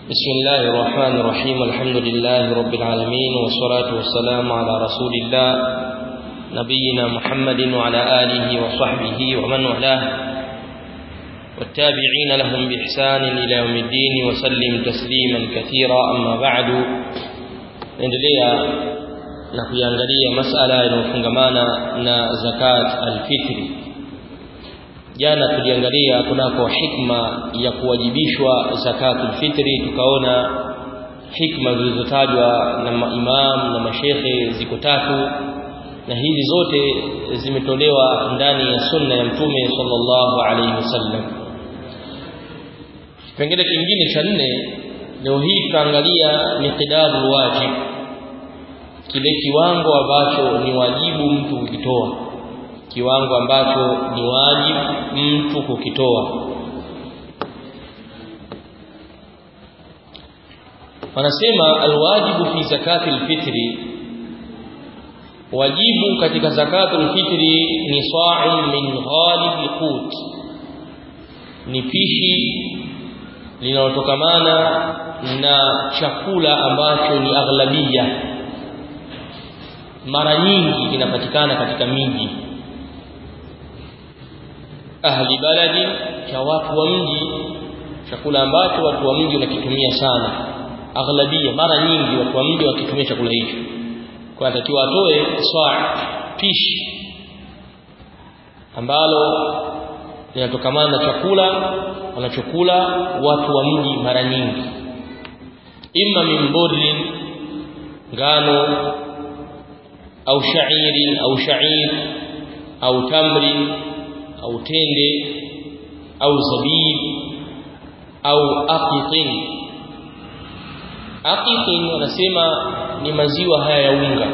بسم الله الرحمن الرحيم الحمد لله رب العالمين والصلاة والسلام على رسول الله نبينا محمد وعلى آله وصحبه ومن والاه والتابعين لهم بإحسان إلى يوم الدين وسلم تسليما كثيرا أما بعد نendelea na kuiangalia masala yanayofungamana na zakat alfitri jana tuliangalia kunako hikma ya kuwajibishwa zakatul fitri tukaona hikma zilizotajwa na maimam na mashekhe ziko tatu na hizi zote zimetolewa ndani ya sunna ya mtume sallallahu alaihi wasallam kipengele kingine cha nne leo hii tutaangalia miqdarul wajib kile kiwango ambacho ni wajibu mtu kukitoa kiwango ambacho ni wajibu mtu kukitoa wanasema alwajibu fi zakati alfitri wajibu katika zakatul fitri ni sa'un min ghalib alqut ni pishi linalotokamana na chakula ambacho ni aghlabia mara nyingi kinapatikana katika miji ahli baladi cha watu wa mji chakula ambacho watu wa mji wanakitumia sana aghlabia mara nyingi watu wa mji wakitumia chakula hicho kwa anatakiwa atoe saa pishi ambalo linatokamana na chakula wanachokula watu wa mji mara nyingi imma min burrin ngano au shairi au shair au tamri au tende au zabib au aqiqin aqiqin wanasema ni maziwa haya ya unga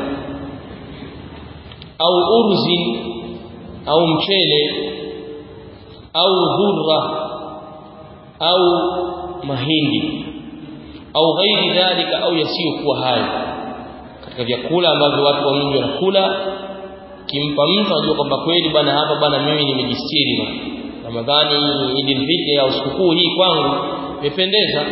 au urzin au mchele au dhurra au mahindi au ghairi dhalika au yasiyokuwa hayo katika vyakula ambavyo watu wa mji wanakula kimpa mtu anajua kwamba kweli bwana hapa bwana mimi nimejistiri bwana Ramadhani Idil Fitri au sikukuu hii kwangu imependeza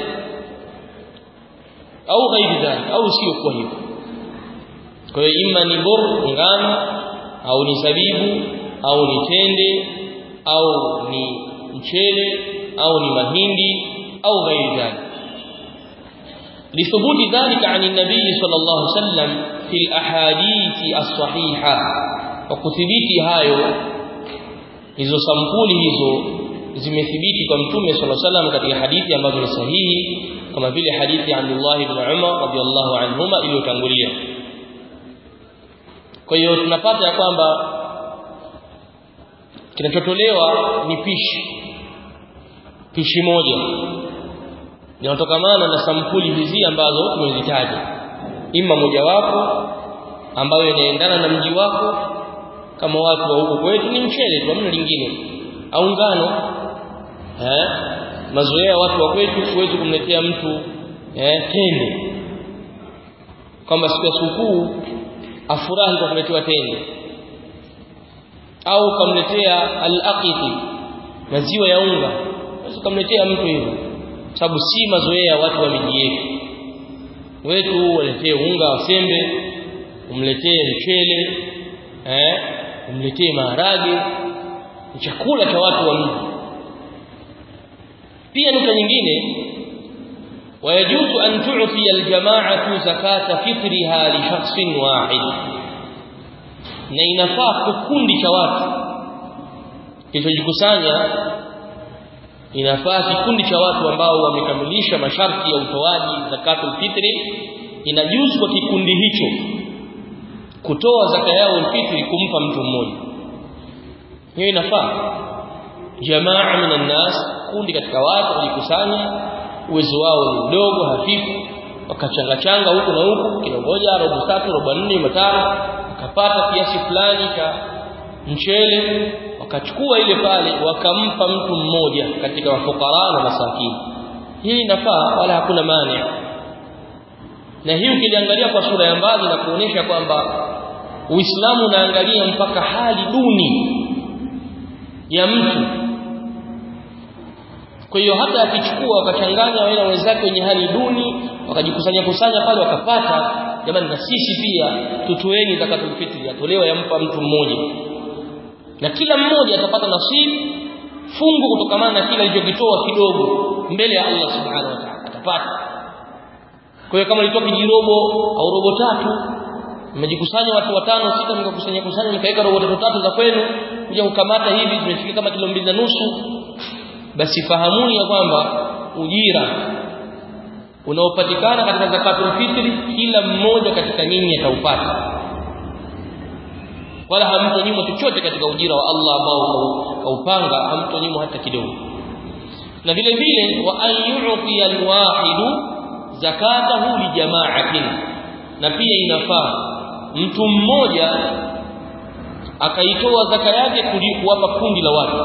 au ghairi dhalika au sio kwa hivyo kwa hiyo imma ni bor ngano au ni zabibu au ni tende au ni mchele au ni mahindi au ghairi dhalika لثبوت ذلك عن النبي صلى الله عليه وسلم في الأحاديث الصحيحة وكثبيت hayo hizo sampuli hizo zimethibiti kwa mtume صلى الله عليه وسلم katika hadithi ambazo ni sahihi kama vile hadithi ya Abdullah ibn Umar radhiyallahu anhuma iliyotangulia kwa hiyo tunapata ya kwamba kinachotolewa ni pishi pishi moja linatokamana na sampuli hizi ambazo tumezitaja ima mojawapo ambayo inaendana na mji wako kama watu wa huko kwetu ni mchele tu hamna lingine au ngano eh mazoea watu wa kwetu huwezi kumletea mtu eh tende kama siku ya sikukuu afurahi kwa kuletewa tende au kamletea al-aqiqi maziwa ya unga unaweza kumletea mtu hivyo sababu si mazoea ya watu wa miji yetu wetu waletee unga wa sembe umletee mchele eh umletee maharage ni chakula cha watu wa mji pia nukta nyingine ويجوز أن تعطي الجماعة زكاة فطرها لشخص واحد na inafaa kikundi cha watu kilichojikusanya inafaa kikundi cha watu ambao wamekamilisha masharti ya utoaji zakatul fitri inajuzu kwa kikundi hicho kutoa zaka yao fitri kumpa mtu mmoja hiyo inafaa jamaa minan nas kundi katika watu wajikusanya uwezo wao ni mdogo hafifu wakachanga changa huku na huku kilo moja robo tatu robo nne matano wakapata kiasi fulani cha mchele wakachukua ile pale wakampa mtu mmoja katika wafukara na masakini hii inafaa wala hakuna mani na hii ukiliangalia kwa sura ya mbali na kuonesha kwamba Uislamu unaangalia mpaka hali duni ya mtu kwa hiyo hata akichukua wakachanganya wale na wenzake wenye hali duni wakajikusanya kusanya pale wakapata jamani na sisi pia tutoeni zakatul fitri atolewa yampa mtu mmoja na kila mmoja atapata nasibu fungu kutokamana na kile alichokitoa kidogo mbele ya Allah subhanahu wa ta'ala atapata kwa hiyo kama ilitoka kijirobo au robo tatu mmejikusanya watu watano sita mkakusanya kusanya mkaweka robo tatu tatu za kwenu kuja kukamata hivi zimefika kama kilo mbili na nusu basi fahamuni ya kwamba ujira unaopatikana katika zakatul fitri kila mmoja katika nyinyi ataupata wala hamtonyimwa chochote katika ujira wa Allah ambao kaupanga hamtonyimwa hata kidogo na vile vile wa an yu'ti alwahidu zakatahu li jama'atin na pia inafaa mtu mmoja akaitoa zaka yake kuwapa kundi la watu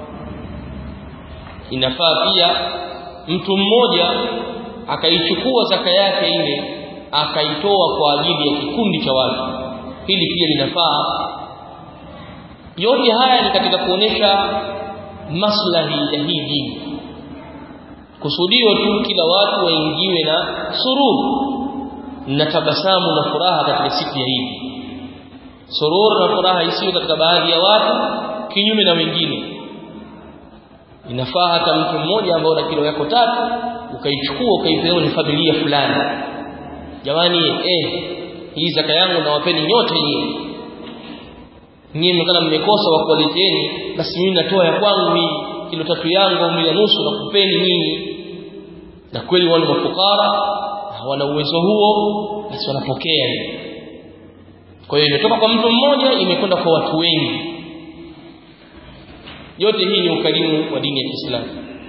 inafaa pia mtu mmoja akaichukua zaka yake ile akaitoa kwa ajili ya kikundi cha watu hili pia linafaa yote haya ni katika kuonesha maslahi ya hii dini kusudio tu kila watu waingiwe na sururu na tabasamu na furaha katika siku ya Idi sururu na furaha isiyo katika baadhi ya watu kinyume na wengine inafaa hata mtu mmoja ambao na kilo yako tatu ukaichukua ukaipewa ni familia fulani jamani eh hii zaka yangu nawapeni nyote nyinyi nyinyi mkana mmekosa wa kuwaleteni basi mimi natoa ya kwangu hii kilo tatu yangu au na nusu na kupeni nyinyi na kweli wale mafukara hawana uwezo huo basi wanapokea kwa hiyo imetoka kwa mtu mmoja imekwenda kwa watu wengi yote hii ni ukarimu wa dini ya Kiislamu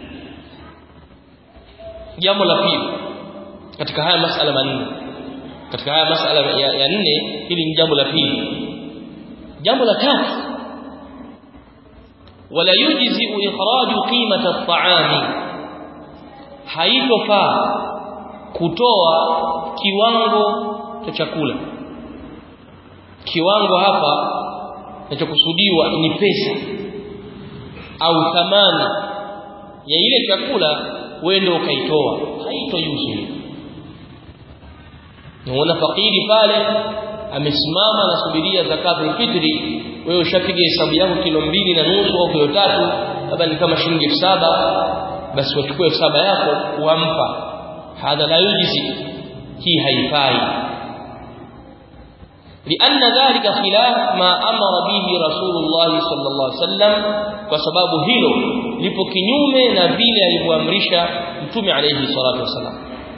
jambo la pili katika haya masala manne katika haya masala ya, ya nne hili ni jambo la pili jambo la tatu wala yujzi ikhraju qimata at-ta'ami haitofaa kutoa kiwango cha chakula kiwango hapa kinachokusudiwa ni pesa au thamani ya ile chakula wewe ndio ukaitoa haitojuzu Unaona fakiri pale amesimama anasubiria zakatul fitri wewe ushapiga hesabu yako kilo mbili na nusu au kilo tatu labda ni kama shilingi elfu saba basi wachukue elfu saba yako uampa hadha la yujizi hii haifai لأن ذلك خلاف ما أمر به رسول الله صلى الله عليه وسلم وسبب hilo lipo kinyume na vile alivyoamrisha mtume alayhi salatu wasalam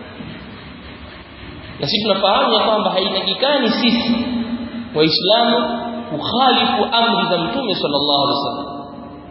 na sisi tunafahamu ya kwamba haitakikani sisi waislamu kukhalifu amri za mtume sallallahu alaihi wasallam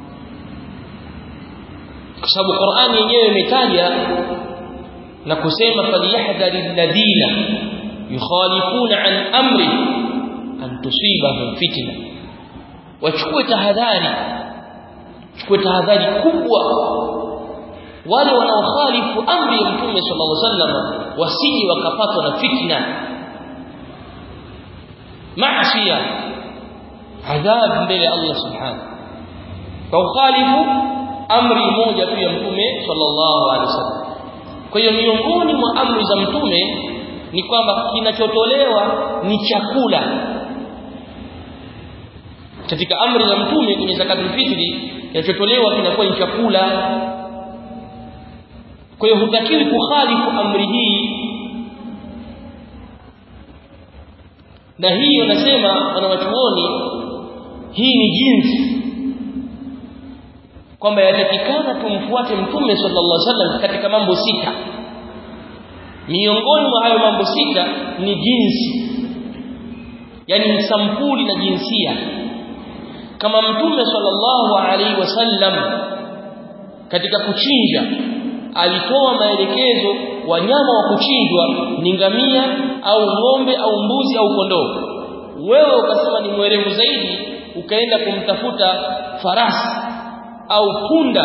kwa sababu Qur'ani yenyewe imetaja na kusema falyahdhari alladhina yukhalifuna an amri an tusibahum fitna wachukue tahadhari chukue tahadhari kubwa wale wanaokhalifu amri ya mtume sallallahu alaihi wasallam wasije wakapatwa na fitna maasiya adhab mbele ya Allah subhanahu kwa ukhalifu amri moja tu ya mtume sallallahu alaihi wasallam kwa hiyo miongoni mwa amri za mtume ni kwamba kinachotolewa ni chakula katika amri za mtume kwenye zakatul fitri kinachotolewa kinakuwa ni chakula kwa hiyo hutakiwi kukhalifu amri hii na hiyo nasema wanawachuoni hii ni jinsi kwamba yatakikana tumfuate mtume sallallahu alaihi wasallam katika mambo sita miongoni mwa hayo mambo sita ni jinsi yani ni sampuli na jinsia kama mtume sallallahu alaihi wasallam katika kuchinja alitoa maelekezo wanyama wa kuchinjwa ni ngamia au ng'ombe au mbuzi au kondoo wewe ukasema ni mwerevu zaidi ukaenda kumtafuta farasi au punda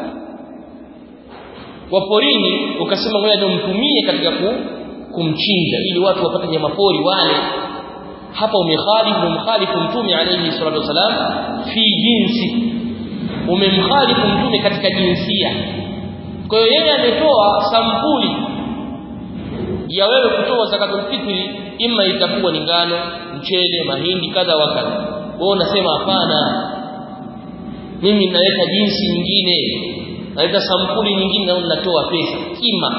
wa porini ukasema ngoja ndio mtumie katika kumchinja ili watu wapate nyama pori wale hapa umekhalifu umkhalifu mtume alayhi salatu wasalam fi jinsi umemkhalifu mtume katika jinsia kwa hiyo yeye ametoa sampuli ya wewe kutoa zakatul fitri imma itakuwa ni ngano mchele mahindi kadha wa kadha wewe unasema hapana mimi naleta jinsi nyingine naleta sampuli nyingine na natoa pesa kima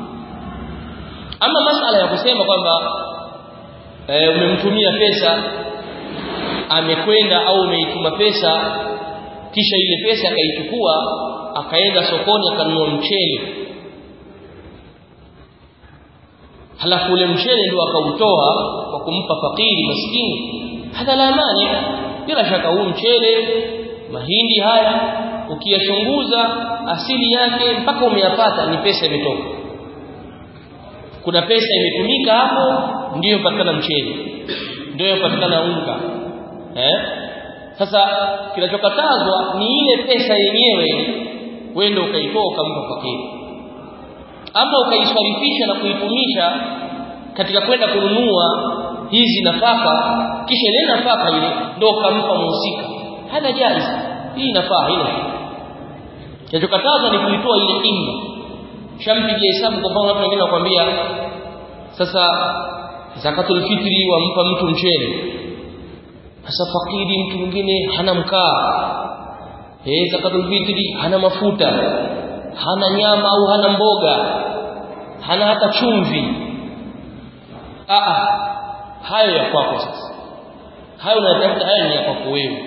ama masala ya kusema kwamba e, umemtumia pesa amekwenda au umeituma pesa kisha ile pesa akaichukua akaenda sokoni akanunua mchele halafu ule mchele ndio akautoa kwa kumpa fakiri maskini hadha la mani bila shaka huu mchele mahindi haya ukiyachunguza asili yake mpaka umeyapata ni pesa imetoka kuna pesa imetumika hapo ndiyo patikana mchele ndiyo patikana unga eh sasa kinachokatazwa ni ile pesa yenyewe wende ukaitoa ukampa fakiri ama ukaiswarifisha na kuitumisha katika kwenda kununua hizi nafaka kisha ile nafaka ile ndio ukampa muhusika hada jaiz hii nafaa hilo kinachokatazwa ni kuitoa ile kinga shampigia hesabu kwa mfano watu wengine wakwambia sasa zakatul fitri wampa mtu mchele sasa fakiri mtu mwingine hana mkaa eh zakatul fitri hana mafuta hana nyama au hana mboga hana hata chumvi ah hayo ya kwako sasa hayo unatafuta haya ni ya kwako wewe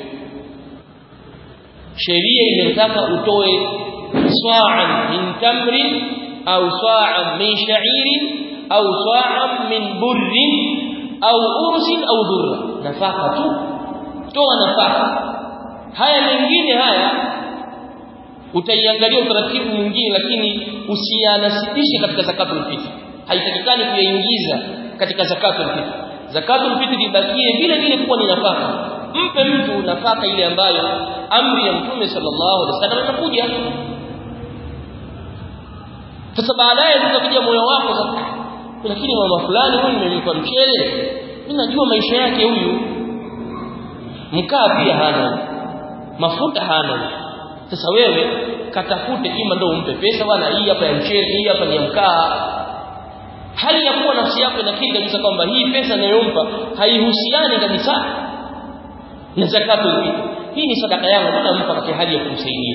sheria inataka utoe swa'an min tamrin au swa'an min sha'irin au swa'an min burrin au ursin au dhurra nafaka tu toa nafaka haya mengine haya utaiangalia utaratibu mwingine lakini usiyanasibishe katika zakatul fitr haitakikani kuyaingiza katika zakatul fitr zakatul fitr ibakie vile vile kuwa ni nafaka mpe mtu nafaka ile ambayo amri ya mtume sallallahu alaihi wasallam inakuja sasa baadaye utakuja moyo wako sasa lakini mama fulani huyu nimelipa mchele mimi najua maisha yake huyu mkaa pia hana mafuta hana sasa wewe katafute ima ndio umpe pesa bwana hii hapa ya mchele hii hapa ni ya mkaa hali ya kuwa nafsi yako inakiri kabisa kwamba hii pesa ninayompa haihusiani kabisa na zakatul fitr hii ni sadaka yangu nampa katika hali ya kumsaidia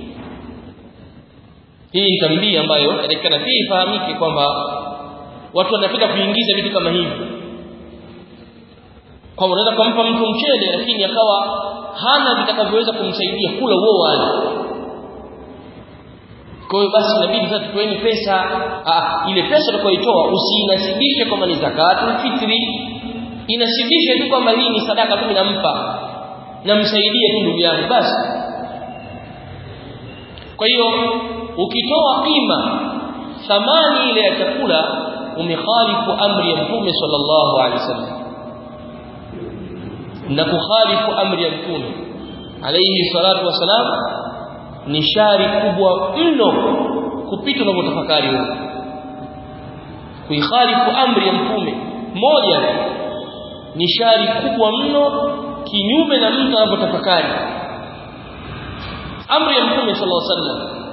hii ni tambia ambayo inatakikana pia ifahamike kwamba watu wanapenda kuingiza vitu kama hivi kwa unaweza kumpa mtu mchele lakini akawa hana vitakavyoweza kumsaidia kula huo wali kwa hiyo basi inabidi sasa tutoeni pesa ah, ile pesa utakayoitoa usiinasibishe kwamba ni zakatul fitri inasibishe tu kwamba hii ni sadaka tu ninampa namsaidie tu ndugu yangu basi kwa hiyo ukitoa kima thamani ile ya chakula umekhalifu amri ya mtume sallallahu alaihi wasallam na kukhalifu amri ya mtume alayhi salatu wasalam ni shari kubwa mno kupita unavyotafakari wewe kuikhalifu amri ya mtume moja ni shari kubwa mno kinyume na mtu anavyotafakari amri ya mtume sallallahu alaihi wasallam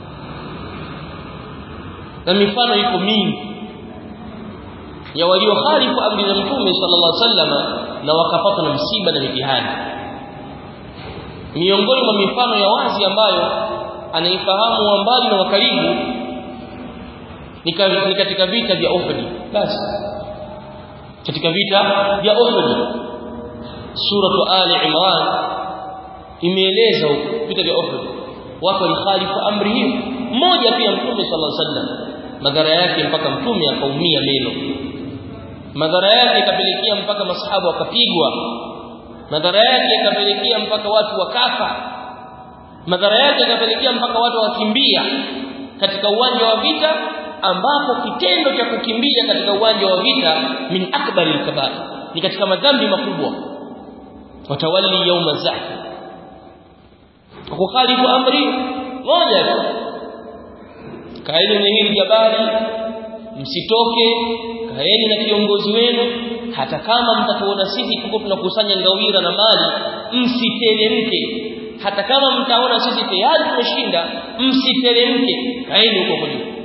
na mifano iko mingi ya waliokhalifu amri za mtume sallallahu alaihi wasallam na wakapatwa na msiba na mitihani miongoni mwa mifano ya wazi ambayo anaifahamu wa mbali na wa karibu ni katika vita vya Uhud basi katika vita vya Uhud suratu ali imran imeeleza vita vya Uhud watu walikhalifu amri hiyo mmoja pia mtume sallallahu alaihi wasallam madhara yake mpaka mtume akaumia meno madhara yake ikapelekea mpaka masahaba wakapigwa madhara yake yakapelekea mpaka watu wakafa madhara yake yakapelekea mpaka watu wakimbia katika uwanja wa vita ambapo kitendo cha kukimbia katika uwanja wa vita min akbari alkabair ni katika madhambi makubwa watawalli yauma zahf kukhalifu amri moja kaeni kwenye hili jabali msitoke kaeni na kiongozi wenu hata kama mtatuona sisi tuko tunakusanya ngawira na mali msiteremke hata kama mtaona sisi tayari tumeshinda msiteremke kaeni huko kwa juu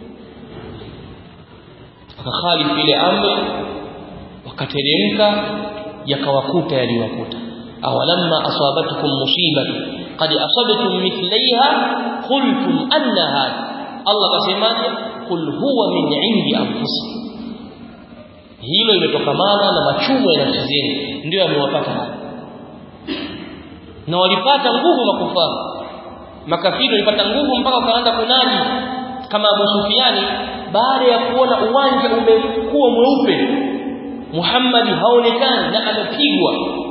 wakakhalifu ile amri wakateremka yakawakuta yaliwakuta awalamma asabatukum musibatu qad asabtum mithlaiha qultum anna hadha Allah kasemaje qul huwa min indi anfusikum hilo limetokamana na machumo ya nafsi zenu ndio yamewapata haya na walipata nguvu makufara makafiri walipata nguvu mpaka wakaanza kunadi kama Abu Sufiani baada ya kuona uwanja umekuwa mweupe Muhammad haonekani na amepigwa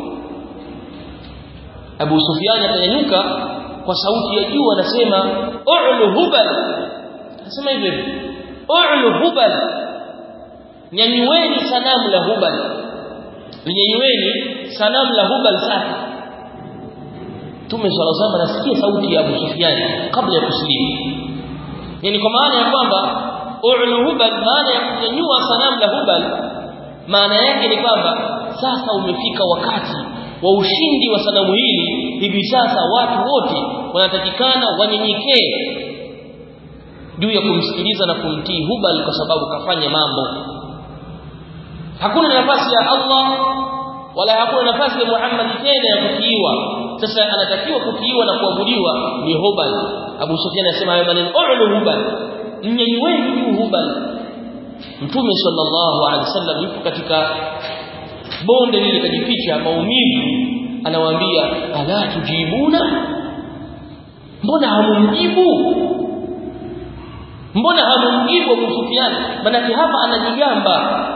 Abu Sufiani akanyanyuka kwa sauti ya juu anasema u'lu hubal anasema hivyo u'lu hubal nyanyueni sanamu la hubal nyanyueni sanamu la hubal sasa Mtume swalla sallam anasikia sauti ya Abu Sufyan kabla ya kusilimu yani kwa maana ya kwamba u'lu hubal maana ya kunyanyua sanamu la hubal maana yake ni kwamba sasa umefika wakati wa ushindi wa sanamu hili hivi sasa watu wote wanatakikana wanyenyekee juu ya kumsikiliza na kumtii hubal kwa sababu kafanya mambo hakuna nafasi ya Allah wala hakuna nafasi ya Muhammad tena ya kutiiwa sasa anatakiwa kutiiwa na kuabudiwa ni hubal Abu Sufyan anasema hayo maneno ulu hubal mnyenyweni juu hubal Mtume sallallahu alaihi wasallam yupo katika bonde lile kajificha maumivu anawaambia ala tujibuna mbona hamumjibu mbona hamumjibu Abu Sufyan manake hapa anajigamba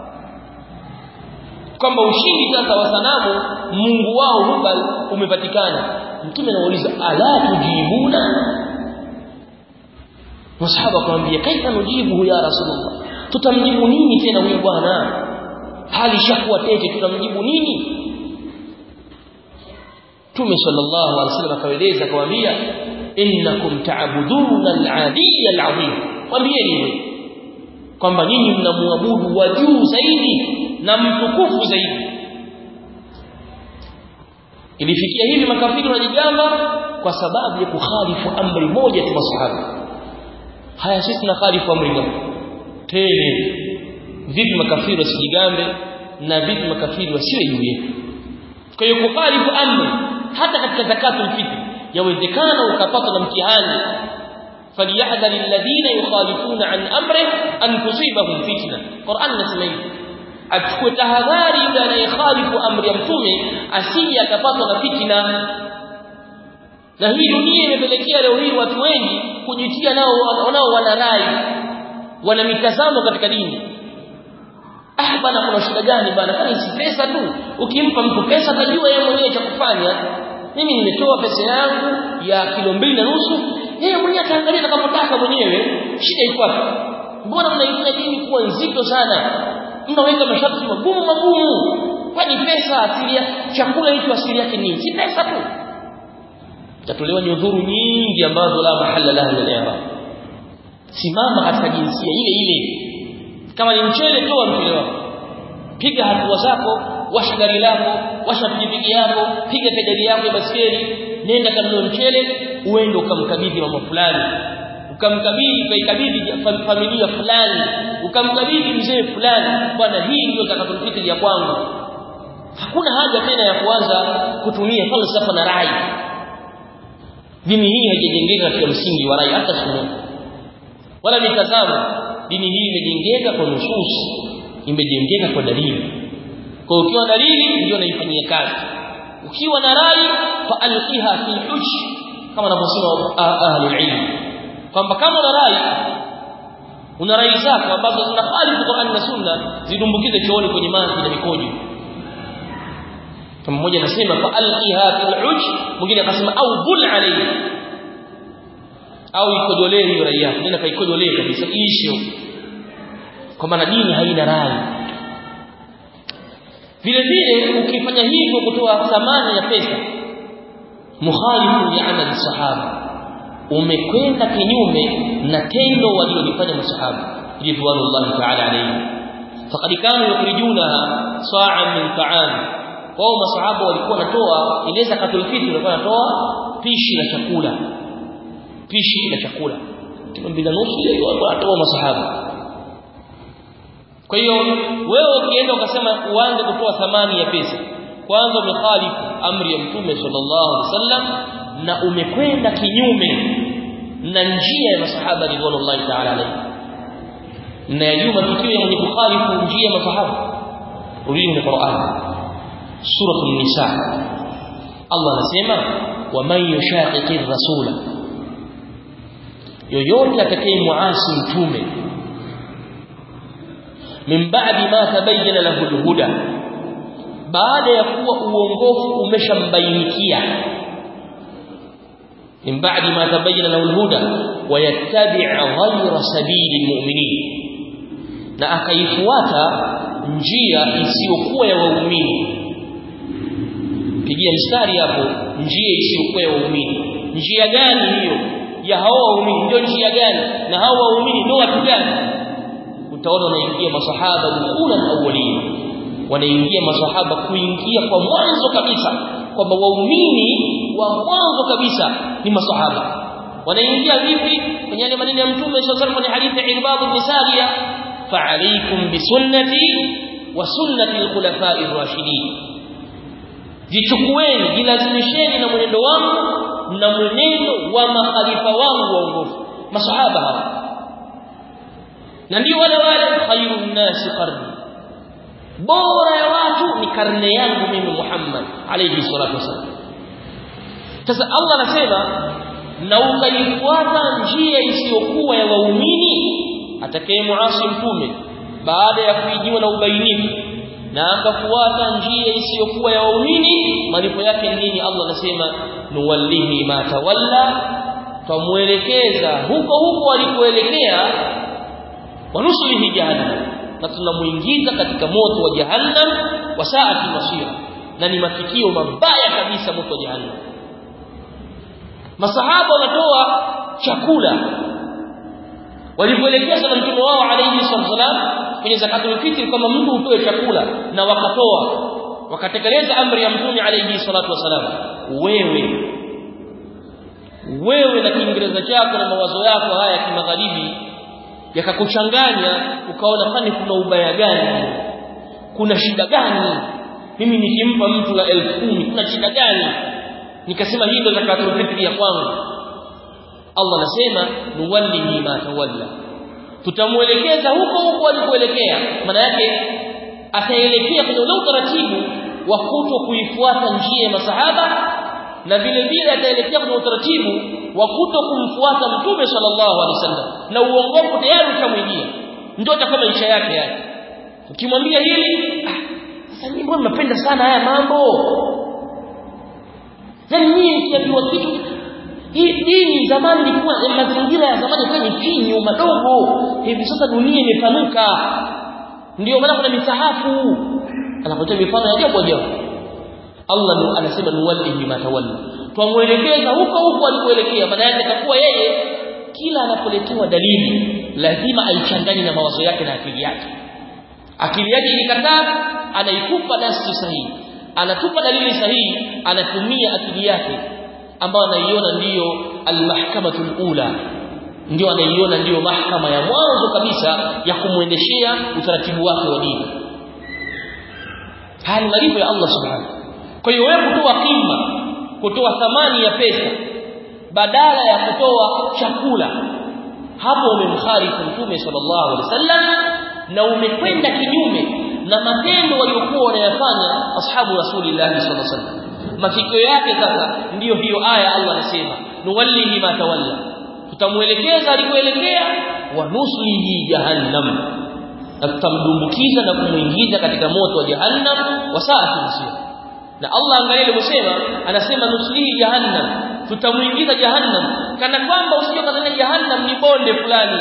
kwamba ushindi sasa wa sanamu Mungu wao Hubal umepatikana mtume anauliza ala tujibuna masahaba akamwambia kaifa nujibu ya rasulullah tutamjibu nini tena huyu bwana hali shakuwa tete tutamjibu nini Mtume sallallahu alaihi wasallam akaeleza akamwambia innakum ta'buduna al-'adiyya al-'azim mwambieni hivyo kwamba nyinyi mnamwabudu wa juu zaidi na mtukufu zaidi ilifikia hivi makafiri wanajigamba kwa sababu ya kukhalifu amri moja tu masahaba haya sisi tunakhalifu amri moja tele vipi makafiri wasijigambe na vipi makafiri wasiwe juu yetu kwa hiyo kukhalifu amri hata katika zakatul fitr yawezekana ukapata na mtihani فليحذر الذين يخالفون عن امره ان تصيبهم فتنه قران nasema hivi achukue tahadhari yule anayekhalifu amri ya mtume asije akapatwa na fitina na hii dunia imepelekea leo hii watu wengi kujitia nao wanao wana rai wana mitazamo katika dini ah bana kuna shida gani bana kama si pesa tu ukimpa mtu pesa atajua yeye mwenyewe cha kufanya mimi nimetoa pesa yangu ya kilo mbili na nusu yeye mwenyewe ataangalia atakapotaka mwenyewe shida iko wapi mbona mnaifanya dini kuwa nzito sana mnaweka masharti magumu magumu kwani pesa asili chakula hicho asili yake nini si pesa tu tatolewa nyudhuru nyingi ambazo la mahalla laha min al-i'rab simama katika jinsia ile ile kama ni mchele toa mchele wako piga hatua zako washa gari lako washa pikipiki yako piga pedali yako ya baskeli nenda kanunue mchele uende ukamkabidhi mama fulani ukamkabidhi kaikabidhi familia fulani ukamkabidhi mzee fulani bwana hii ndio takatulfitri ya kwangu hakuna haja tena ya kuanza kutumia falsafa na rai dini hii haijajengeka katika msingi wa rai hata siku wala mitazamo dini hii imejengeka kwa nusus imejengeka kwa dalili kwa ukiwa dalili ndio naifanyia kazi ukiwa na rai fa alqiha fi huj kama wanavyosema ahli ilm kwamba kama una rai una rai zako ambazo zinakhalifu Qur'an na Sunna zidumbukize chooni kwenye maji na mikojo kama mmoja anasema fa alqiha fil uj mwingine akasema au bul alayhi au ikojolee hiyo rai yako nenda kaikojolee kabisa iishi kwa maana dini haina rai vile vile ukifanya hivyo kutoa thamani ya pesa mukhalifu ya amali sahaba umekwenda kinyume na tendo walilofanya masahaba ridwanullahi ta'ala alayhi faqad kanu yukhrijunaha sa'an min ta'am wao masahaba walikuwa wanatoa ile zakatul fitr walikuwa wanatoa pishi la chakula pishi la chakula kilo mbili nusu ile walikuwa wanatoa masahaba kwa hiyo wewe ukienda ukasema uanze kutoa thamani ya pesa kwanza umekhalifu amri ya mtume sallallahu alaihi wasallam na umekwenda kinyume na njia ya masahaba ridwanullahi ta'ala alayhi mnayajua matukio ya mwenye kukhalifu njia ya masahaba rudini Qur'an sura an-nisa Allah anasema waman yushaqiqi rasula yoyote atakayemuasi mtume min ba'di ma tabayyana lahu al-huda baada ya kuwa uongofu umeshambainikia min ba'di ma tabayyana lahu al-huda wa yattabi' ghayra sabili al-mu'minin na akaifuata njia isiyokuwa ya waumini pigia mstari hapo njia isiyokuwa ya waumini njia gani hiyo ya hao waumini ndio njia gani na hao waumini ndio watu gani utaona wanaingia masahaba ulul awwalin wanaingia masahaba kuingia kwa mwanzo kabisa kwamba waumini wa mwanzo kabisa ni masahaba wanaingia vipi kwenye yale maneno ya mtume sallallahu alaihi hadithi ya Irbad ibn Sariya fa'alaykum bisunnati wa sunnati al-khulafa'i ar-rashidin jichukueni jilazimisheni na mwenendo wangu na mwenendo wa makhalifa wangu waongofu masahaba hawa na ndio wale wale khairun nasi qarni bora ya watu ni karne yangu mimi Muhammad alayhi salatu wasallam sasa Allah anasema na ukaifuata njia isiyokuwa ya waumini atakayemuasi mtume baada ya kuijiwa na ubainifu na akafuata njia isiyokuwa ya waumini malipo yake nini Allah anasema nuwallihi ma tawalla tumuelekeza huko huko alikoelekea wanusulihi jahannam na tunamuingiza katika moto wa jahannam wa saati masira na ni mafikio mabaya kabisa moto wa jahannam masahaba wanatoa chakula walipoelekezwa na mtume wao alayhi wasallam kwenye zakatul fitr kama mtu utoe chakula na wakatoa wakatekeleza amri ya mtume alayhi salatu wasalam wewe wewe na kiingereza chako na mawazo yako haya ya kimagharibi yakakuchanganya ukaona kwani kuna ubaya gani kuna shida gani mimi nikimpa mtu la elfu kumi kuna shida gani nikasema hii ndio zakatul fitri ya kwangu Allah anasema nuwallihi ma tawalla tutamuelekeza huko huko alikoelekea maana yake ataelekea kwenye ule utaratibu wa kuto kuifuata njia ya masahaba na vile vile ataelekea kwenye utaratibu wa kuto kumfuata mtume sallallahu alaihi wasallam na uongofu tayari ushamwijia ndio atakuwa maisha yake yake ukimwambia hili sasa mimi mbona napenda sana haya mambo yani mimi nikiambiwa kitu hii dini zamani ilikuwa mazingira ya zamani ilikuwa ni finyu madogo hivi sasa dunia imepanuka ndio maana kuna misahafu anapotoa mifano ya ajabu ajabu Allah anasema nuwallihi ma tawalla twamuelekeza huko huko alikoelekea maana yake atakuwa yeye kila anapoletewa dalili lazima aichanganye na mawazo yake na akili yake akili yake ikikataa anaitupa nasi sahihi anatupa dalili sahihi anatumia akili yake ambayo anaiona ndiyo almahkamatul ula ndio anaiona ndiyo mahkama ya mwanzo kabisa ya kumwendeshea utaratibu wake wa dini haya ni malipo ya Allah subhanahu kwa hiyo wewe kutoa kima kutoa thamani ya pesa badala ya kutoa chakula hapo umemkhalifu mtume sallallahu alaihi wasallam na umekwenda kinyume na matendo waliokuwa wanayafanya ashabu rasulillah sallallahu alaihi wasallam mafikio yake sasa ndiyo hiyo aya Allah anasema nuwallihi ma tawalla tutamuelekeza alikoelekea wa nuslihi jahannam na tutamdumbukiza na kumuingiza katika moto wa jahannam wa saati masir na Allah angalia alivyosema anasema nuslihi jahannam tutamuingiza jahannam kana kwamba usije kadhania jahannam ni bonde fulani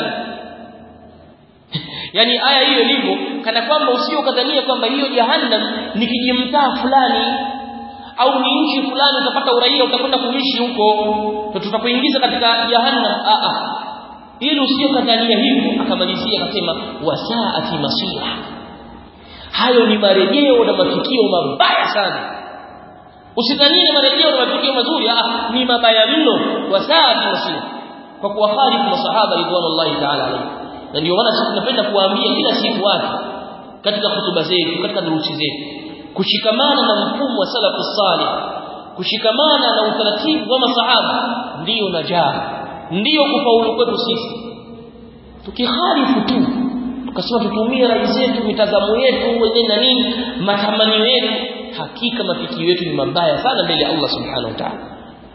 yani aya hiyo ilivyo kana kwamba usije kadhania kwamba hiyo jahannam ni kijimtaa fulani au ni nchi fulani utapata uraia utakwenda kuishi huko na tutakuingiza katika jahannam a a ili usije kadhania hivyo akamalizia akasema wasaati masira hayo ni marejeo na matukio mabaya sana usidhanie marejeo na matukio mazuri ah ni mabaya mno kwa saa tunasema kwa kuwahalifu masahaba ridwanullahi ta'ala alayhi na ndio maana sisi tunapenda kuwaambia kila siku watu katika hutuba zetu katika durusi zetu kushikamana na mfumo wa salafu salih kushikamana na utaratibu wa masahaba ndiyo najaa ndiyo kufaulu kwetu sisi tukihalifu tu tukasema tutumie rai zetu mitazamo yetu wenyewe na nini matamanio yetu hakika mafikio yetu ni mabaya sana mbele ya Allah subhanahu wa ta'ala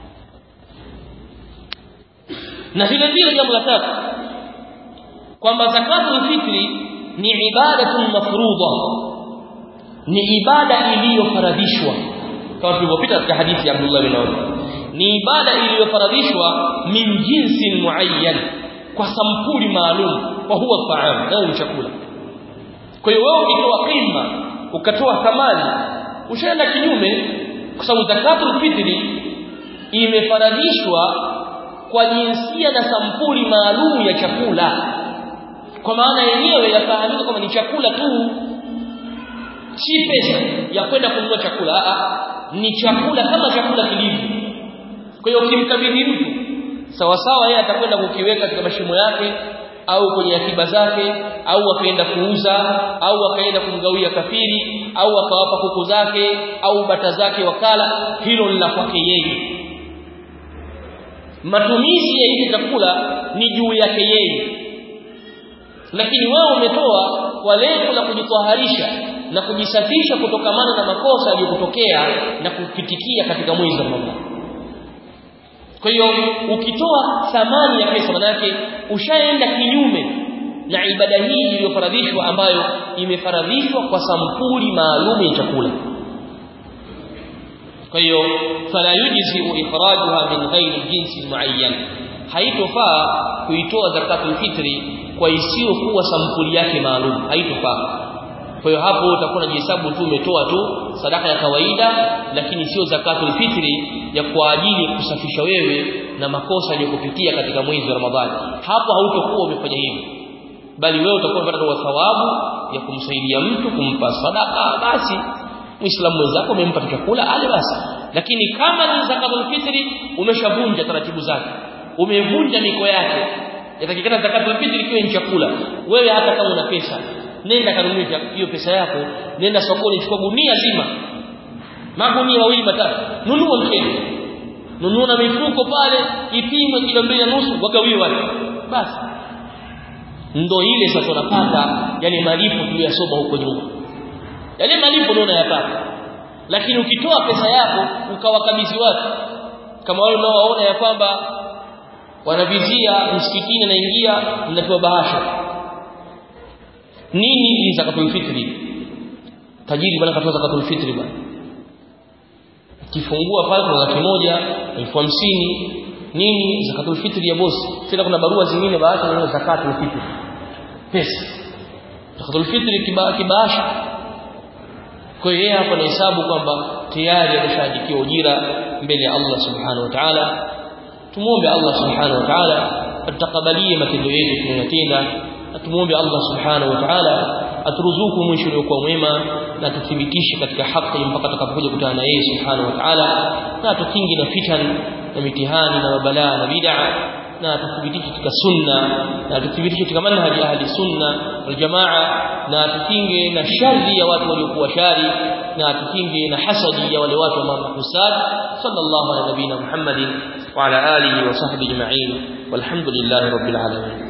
na vile vile jambo la tatu kwamba zakatul fitri ni ibadatun mafruḍa ni ibada iliyofaradhishwa kama tulivyopita katika hadithi ya Abdullah bin Umar ni ibada iliyofaradhishwa min jinsin muayyan kwa sampuli maalum wa huwa ta'am nayo ni chakula kwa hiyo wewe ukitoa qima ukatoa thamani ushaenda kinyume kwa sababu zakatul fitri imefaradhishwa kwa jinsia na sampuli maalum ya chakula kwa maana yenyewe yafahamika kwamba ni chakula tu si pesa ya kwenda kununua chakula a ni chakula kama chakula kilivyo kwa hiyo ukimkabidhi mtu sawa sawa yeye atakwenda kukiweka katika mashimo yake au kwenye akiba zake au akaenda kuuza au akaenda kumgawia kafiri au akawapa kuku zake au bata zake wakala hilo ni la kwake yeye matumizi ya hiki chakula ni juu yake yeye lakini wewe umetoa kwa lengo la kujitwaharisha na kujisafisha kutokamana na makosa yaliyotokea na kupitikia katika mwezi wa Ramadhani kwa hiyo ukitoa thamani ya pesa manake ushaenda kinyume na ibada hii iliyofaradhishwa ambayo imefaradhishwa kwa sampuli maalum ya chakula kwa hiyo fala yujzi ikhrajuha min ghairi jinsi muayyan haitofaa kuitoa zakatul fitri kwa isiyo kuwa sampuli yake maalum haitofaa kwa hiyo hapo utakuwa unajihesabu tu umetoa tu sadaka ya kawaida lakini sio zakatul fitri ya kwa ajili ya kusafisha wewe na makosa yaliyokupitia katika mwezi wa Ramadhani hapo hautokuwa umefanya hivyo bali wewe utakuwa unapata thawabu ya kumsaidia mtu kumpa sadaka basi muislamu mwenzako umempa chakula ale basi lakini kama ni zakatul fitri umeshavunja taratibu zake umevunja miko yake yatakikana zakatul fitri ikiwa ni chakula wewe hata kama una pesa nenda kanunue hiyo pesa yako nenda sokoni chukua gunia zima magunia mawili matatu nunua mchele nunua na mifuko pale ipimwe kilo mbili na nusu wagawie watu basi ndo ile sasa unapata yale malipo tuliyosoma huko nyuma yale malipo ndio unayapata lakini ukitoa pesa yako ukawakabidhi watu kama wale unaowaona ya kwamba wanavizia msikitini anaingia mnapewa bahasha nini ni zakatul fitri tajiri bwana katoa zakatul fitri bwana kifungua pale kuna laki moja elfu hamsini nini zakatul fitri ya bosi tena kuna barua zingine baadhi na zakatul fitri pesa zakatul fitri kibahasha kwa hiyo yeye hapa anahesabu kwamba tayari ameshaandikiwa ujira mbele ya Allah subhanahu wa ta'ala tumuombe Allah subhanahu wa ta'ala atakabalie matendo yetu tunayotenda atumuombe Allah subhanahu wa ta'ala aturuzuku mwisho uliokuwa mwema na tuthibitishe katika haki mpaka tutakapokuja kutana na yeye subhanahu wa ta'ala na tukingi na fitan na mitihani na mabalaa na bid'a na tuthibitishe katika sunna na tuthibitishe katika manhaji ahli sunna wal jamaa na tukinge na shari ya watu waliokuwa shari na tukinge na hasadi ya wale watu ambao mahusad sallallahu ala nabina muhammadin wa ala alihi wa sahbihi ajma'in walhamdulillahi rabbil alamin